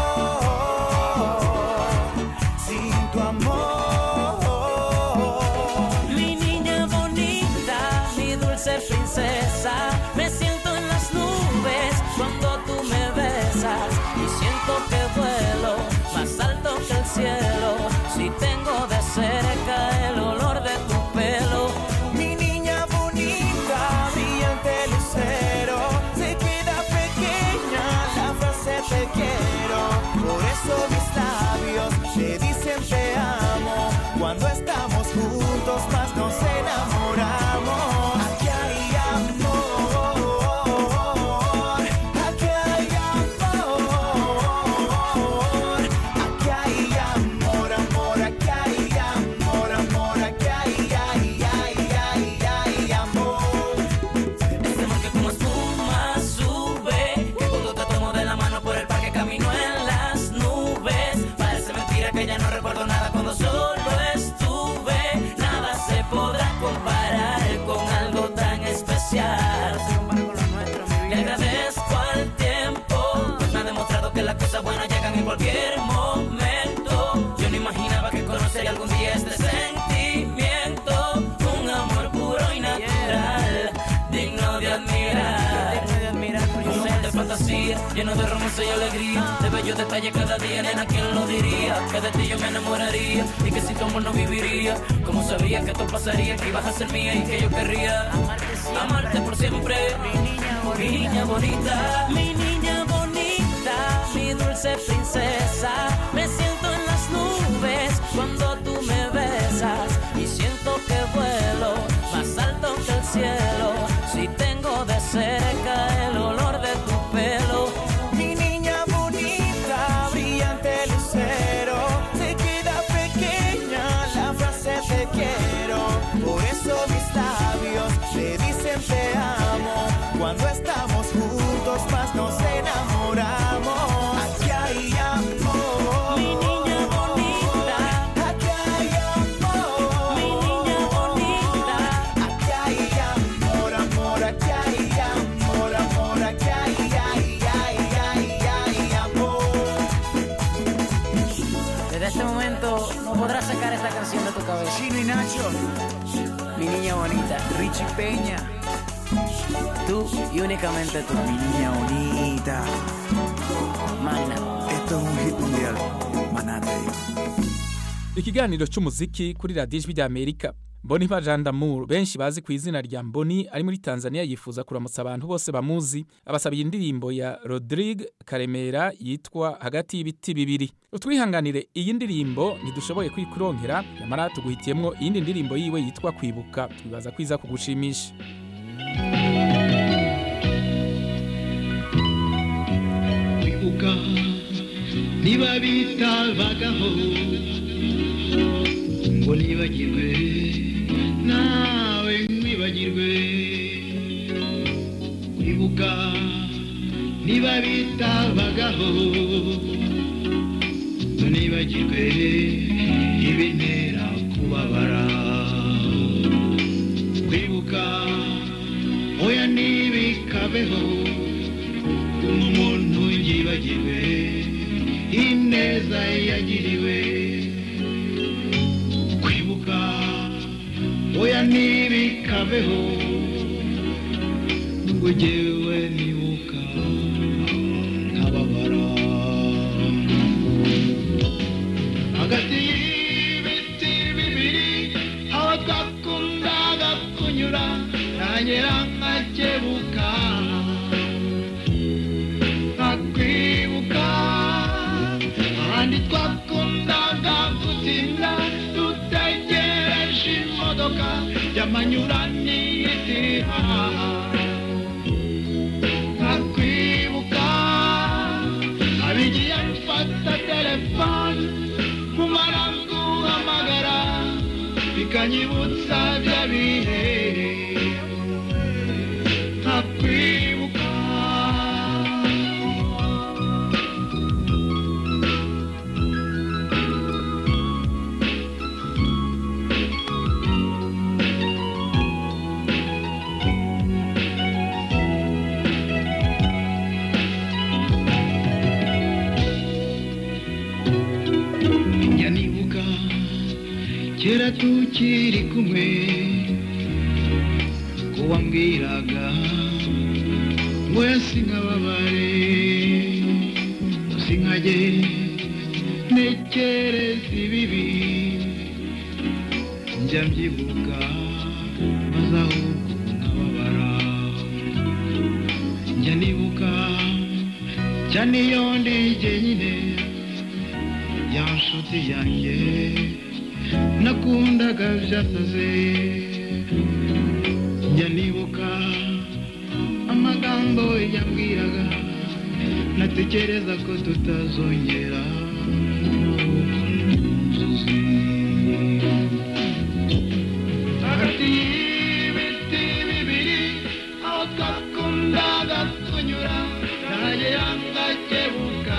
Sin tu amor. Mi niña bonita, mi dulce princesa, me siento en las nubes cuando tú me besas y siento que vuelo más alto que el cielo. Si tengo de cerca el olor de tu pelo, Mi niña bonita, brillante lucero, se queda pequeña la frase te quiero. Por eso mis labios te dicen te amo. Cuando estamos juntos más nos enamoramos. Aquí hay amor, aquí hay amor, aquí hay amor, amor, aquí hay amor, amor, aquí hay, ay, ay, ay, ay, amor. este amor que como espuma sube, que cuando te tomo de la mano por el parque camino en las nubes. Parece mentira que ya no recuerdo nada cuando solo estuve. Nada se podrá comparar con algo tan especial. Le agradezco al tiempo, pues me ha demostrado que las cosas buenas llegan en cualquier momento. Yo no imaginaba que conocería algún día este sentimiento, un amor puro y natural, digno de admirar. Un mundo de fantasía, lleno de romance y alegría, de bellos detalles cada día, nena, ¿quién lo diría? Que de ti yo me enamoraría y que sin tu amor no viviría. Como sabía que esto pasaría, que ibas a ser mía y que yo querría amarte por siempre. Mi niña bonita, mi niña bonita, mi dulce princesa. Me siento en las nubes cuando tú me besas y siento que vuelo más alto que el cielo. Si tengo de cerca el olor de tu pelo. Mi niña bonita, brillante lucero, se queda pequeña la frase te quiero. Por eso mis labios te dicen te amo. Cuando estamos juntos más nos enamoramos. Aquí hay amor. Mi niña bonita, aquí hay amor. Mi niña bonita, aquí hay amor, amor, aquí hay amor, amor, aquí hay, ay, ay, ay, ay, amor. Desde este momento no podrás sacar esta canción de tu cabeza. Chino y Nacho. Mi niña bonita, Richie Peña. tú y únicamente tú. Mi niña bonita. Magna. Esto es un hit mundial. Maná te digo. ikiganiro cy'umuziki kuri radiyo ijwi rya amerika mboni Damour benshi bazi ku izina rya mboni ari muri tanzania yifuza kuramutsa abantu bose bamuzi abasabiye indirimbo ya rodrigue karemera yitwa hagati y'ibiti bibiri utwihanganire iyi ndirimbo ntidushoboye kuyikuronkera nyamara tuguhitiyemo iyindi ndirimbo yiwe yitwa kwibuka twibaza ko iza kugushimisha kwibuka niba bitabagaho ngo nibagirwe nawe nkwibagirwe kwibuka niba bitabagaho ngo nibagirwe ibintera kubabara kwibuka oya ntibikabeho umuntu yibagirwe ine neza yagiriwe kwibuka oya ntibikabeho nubwo jyewe nibuka nkababara hagati y'ibiti bibiri aho twakundaga kunyura nagera nkakebuka nkakwibuka ahandi twakundaga gutinda dutegereje imodoka y'amanyuranitira nkakwibuka abigiye mfata telefone kumara guhamagara bikanyibutsa bya bihe nkakwibuka njya nibuka kera tukiri kumwe ko wambwiraga ngo sinkababare sinkajye ntekereza ibibi njya mbyibuka maze ahubwo nkababara njya nibuka cyane iyo ndi jyenyine ya nshuti yanjye nakundaga byasaze njya nibuka amagambo yambwiraga natekereza ko tutazongera inzozi hagati y'ibiti bibiri aho twakundaga kunyura nagera ngakebuka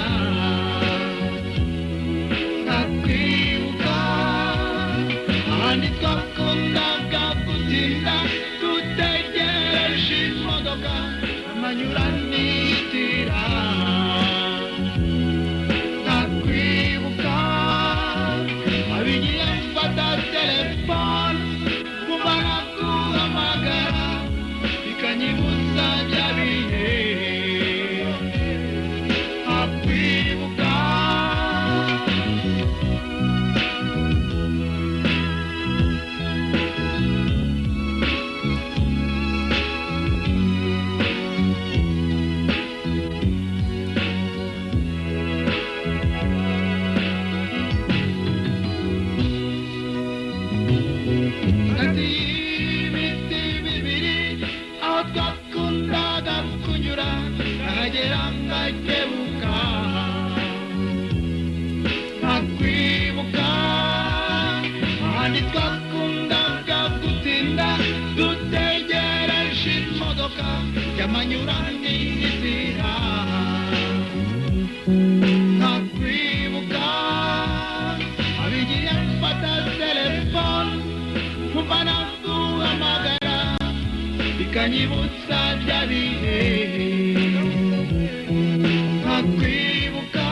nkakwibuka ahandi twakundaga gutinda dutegereje imodoka amanyuranitira nkakwibuka abigiye mfata telefone kumara guhamagara bikanyibutsa bya bihe nkakwibuka hagati y'ibiti bibiri aho twakundaga kunyura nkagera ngakebuka nkakwibuka ahandi twakundaga gutinda dutegereje imodoka y'amanyuranitira nkakwibuka abigiye mfata telefone kuva naguhamagara bikanyibutsa bya bihe nkakwibuka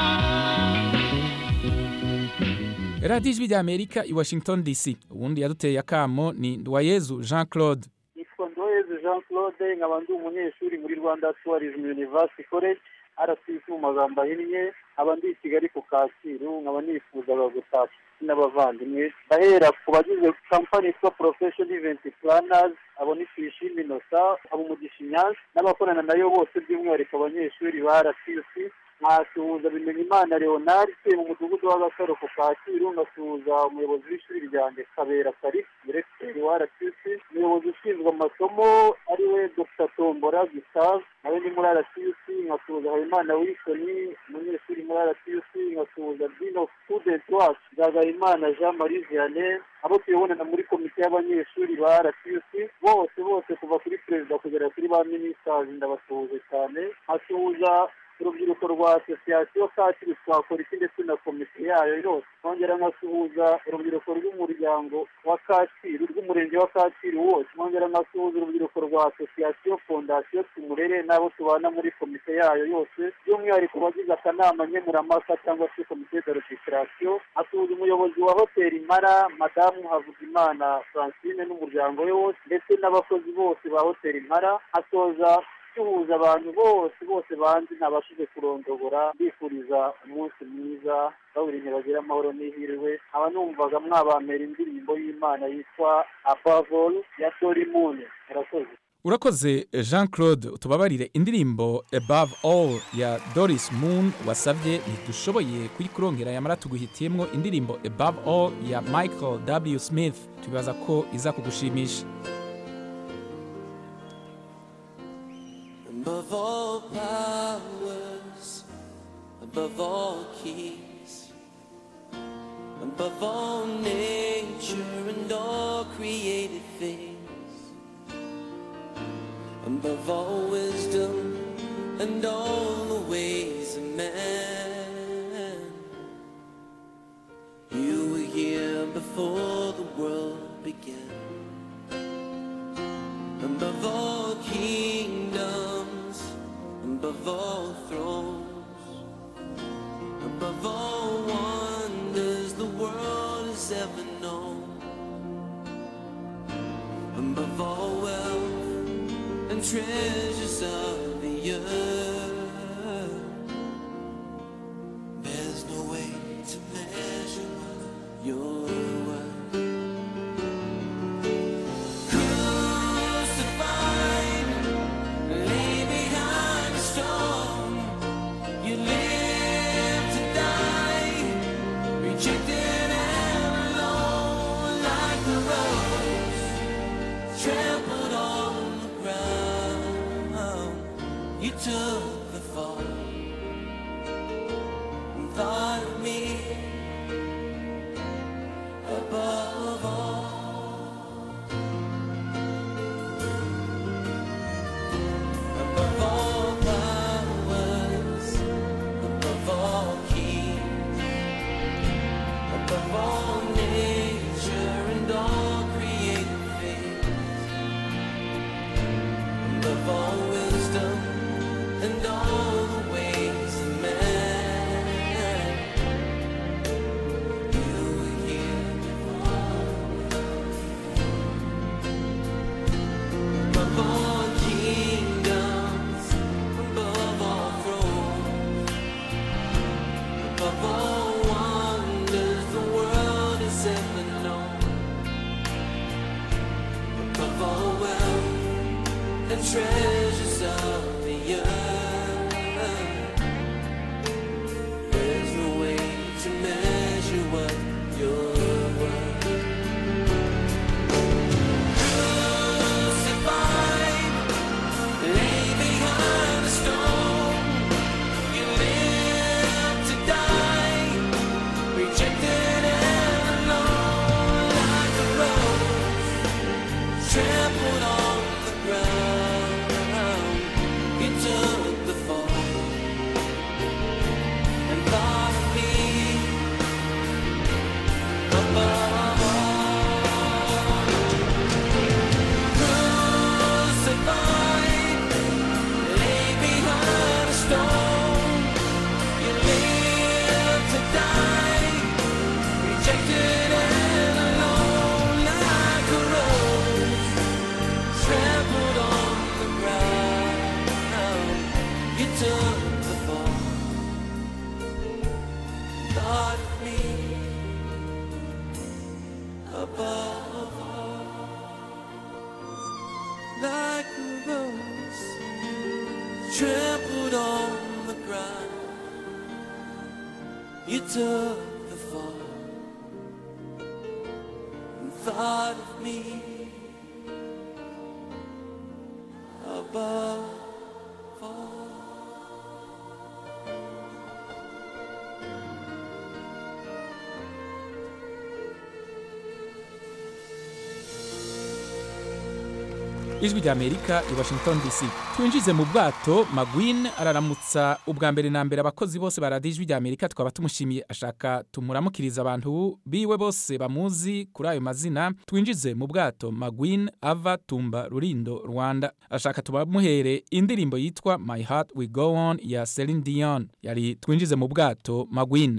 radiyo ijwi rya amerika i washington dc ubundi yaduteye akamo ni ndwayezu jean claude nitwa ndoheze jean claude nkaba ndi umunyeshuri muri rwanda tourism university college rcc mu magambo ahinnye nkaba ndi i kigali ku kacyiru nkaba nifuzaga gutashya n'abavandimwe ndahera ku bagize kampani yitwa profession event planners abo ni tuyishime inosa abo umugisha inyanza n'abakorana nayo bose by'umwihariko abanyeshuri ba rcc nkasuhuza bimenyimana leonard utuye mu mudugudu w'agasaro ku kacyiru ngasuhuza umuyobozi w'ishuri ryanjye kabera karisi diregiteri wa rcc umuyobozi ushinzwe amasomo ariwe dr tombora gustave nawe ni muri rcc nkasuhuza habimana wilsoni umunyeshuri muri rcc nkasuhuza dean of student wacu nzagayimana jean marie vianney abo tuyobonana muri komite y'abanyeshuri ba rcc bose bose kuva kuri perezida kugera kuri ba minisitazi ndabasuhuje cyane nkasuhuza urubyiruko rwa asosiyasiyo kacyiru twakora iki ndetse na komite yayo yose nkongera nkasuhuza urubyiruko rw'umuryango wa kacyiru rw'umurenge wa kacyiru wose nkongera nkasuhuza urubyiruko rwa asosiyasiyo fondasiyo tumurere n'abo tubana muri komite yayo yose by'umwihariko abagize akanama nkemurampaka cyangwa se komite de registration asuhuza umuyobozi wa hoteli mara madamu havugimana francine n'umuryango we wose ndetse n'abakozi bose ba hoteli mara asoza duhuza abantu bose bose banzi ntabashije kurondogora mbifuriza umunsi mwiza bawurinye bagira amahoro n'ihirwe aba numvaga mwabamera indirimbo y'imana yitwa abavol ya tori mune murakoze urakoze jean claude tubabarire indirimbo above all ya doris moon wasabye ntidushoboye kuyikurongera yamara tuguhitiyemo indirimbo above all ya michael w smith tubibaza ko iza kugushimisha above all powers, above all keys, above all nature and all created things, above all wisdom and all the ways of man. You were here before the world began. Above all kingdoms, above all thrones, above all wonders the world has ever known, above all wealth and treasures of the earth. There's no way to measure your worth. Crucified, lay behind a stone. You live to die, rejected and alone, like the rose trampled on the ground. You took the fall and thought of me above all. Above all powers, above all keys, above all nature and all created things, above all wisdom and all the ways of man. You were here above all kingdoms, above all thrones, above all wonders the world has ever known, above all wealth and treasures of the earth. There's no way to measure what you're worth. Crucified, lay behind a stone. You live to die, rejected and alone, like a rose trampled on the ground. You took the fall and thought of me above all. Crucified, lay behind a stone. You live to die, rejected and alone, like a rose trampled on the ground. You took the fall, thought of me above all, like a rose trampled on the ground. You took the fall and thought of me above all. ijwi rya amerika i washington dc twinjize mu bwato magwin araramutsa ubwa mbere na mbere abakozi bose ba radiyo ijwi rya amerika twaba tumushimiye ashaka tumuramukiriza abantu biwe bose bamuzi kuri ayo mazina twinjize mu bwato magwin ava tumba rurindo rwanda ashaka tubamuhere indirimbo yitwa my heart we go on ya celine dion yari twinjize mu bwato magwin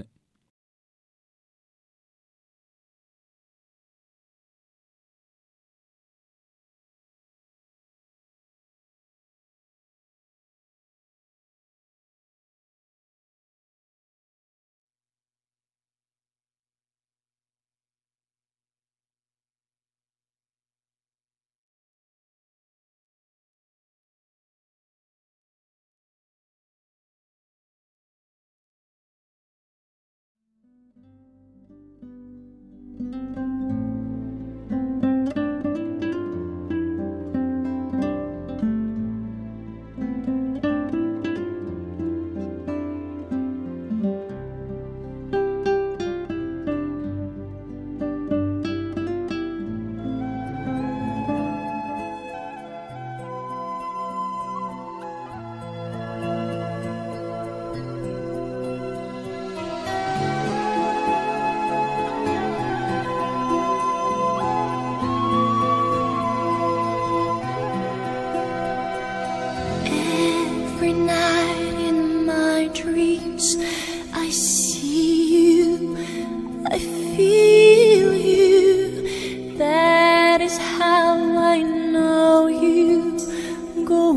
Every night in my dreams, I see you, I feel you. That is how I know you go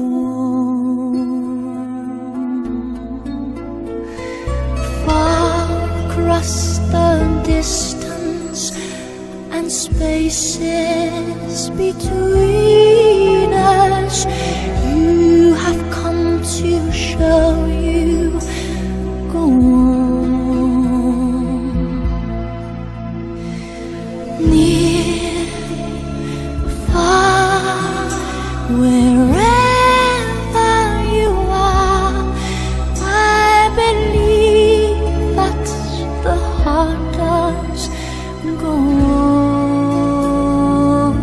on. Far across the distance and spaces between us. You have come to show you go on. Near, far, wherever you are, I believe that the heart does go on.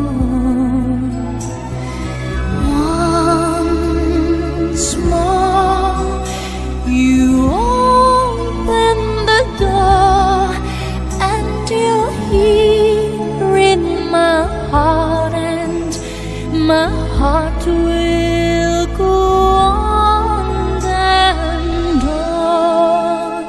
Once more, you open the door, and you're here in my heart, and my heart will go on and on.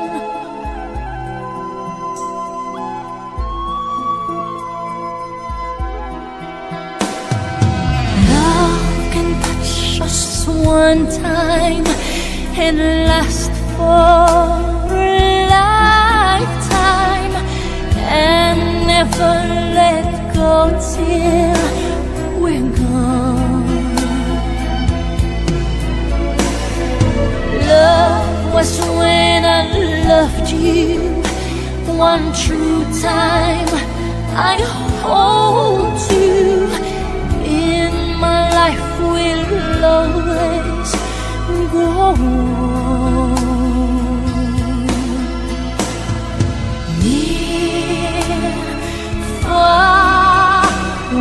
Love can touch us one time and last for a lifetime and never let go till we're gone. Love was when I loved you one true time. I hold you in my life will always go on. Near, far,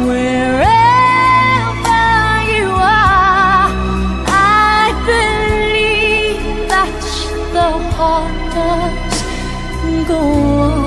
wherever you are, I believe that the heart does go on.